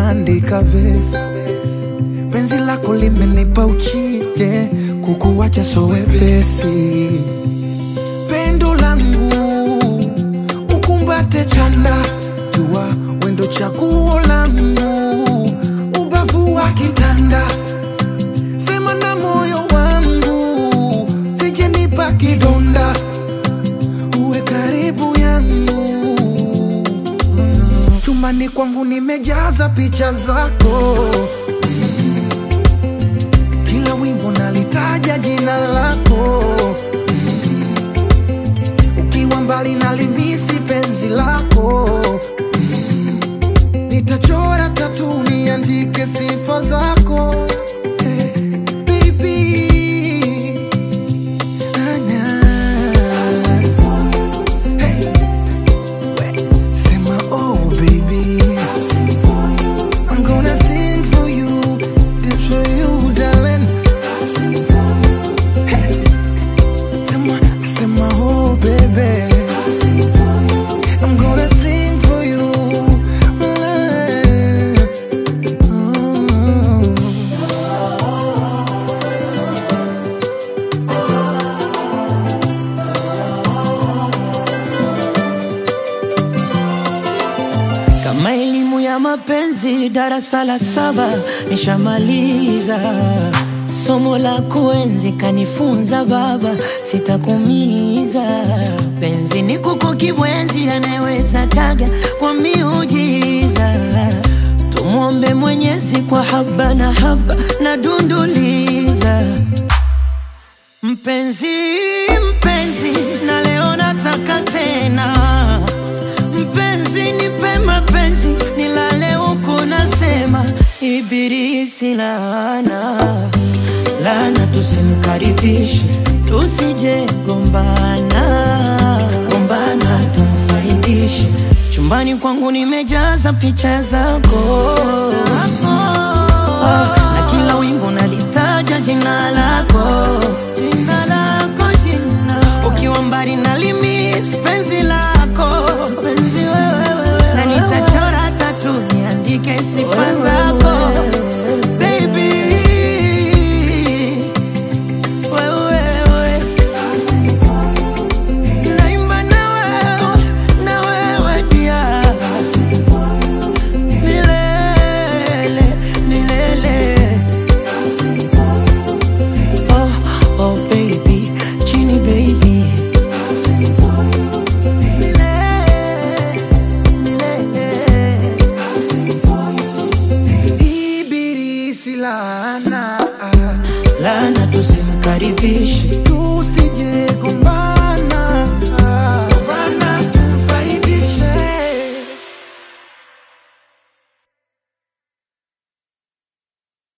naandika vesi, penzi lako limenipa uchije, kukuwacha so wepesi. Pendo langu ukumbate chanda, jua wendo chaguo langu, ubavu wa kitanda, sema na moyo wangu, sijenipa kidonda, uwe karibu yangu chumbani kwangu nimejaza picha zako Mm. kila wimbo nalitaja jina lako Mm. ukiwa mbali nalimisi penzi lako Mm. nitachora tatu niandike sifa zako Eh, baby. Ah, nah. Hey. Sema oh baby I'm gonna sing for you This for you darling Hey. Sema, sema oh baby I'm gonna sing for you Oh. Kama elimu ya mapenzi darasa la saba nishamaliza, somo la kuenzi kanifunza baba, sitakumiza. Penzi ni kuku kibwenzi, anayeweza taga kwa miujiza. Tumwombe Mwenyezi kwa haba na haba na dunduliza Mpenzi, mpenzi, na leo nataka tena Mpenzi, nipe mapenzi, nilale huku nasema Ibilisi laana, laana tusimkaribishe, tusije gombana, gombana tumfaidishe. Chumbani kwangu nimejaza picha zako Ah, na kila wimbo nalitaja jina lako, jina lako, jina ukiwa mbali nalimis penzi lako, penzi wewe, wewe, na nitachora tatu niandike sifa zako baby, wewe, wewe. Naimba na wewe, na wewe pia. Milele, milele. Oh, oh baby, Genie baby. Milele, milele. Ibilisi laana Lana tusimkaribishe Tusije gombana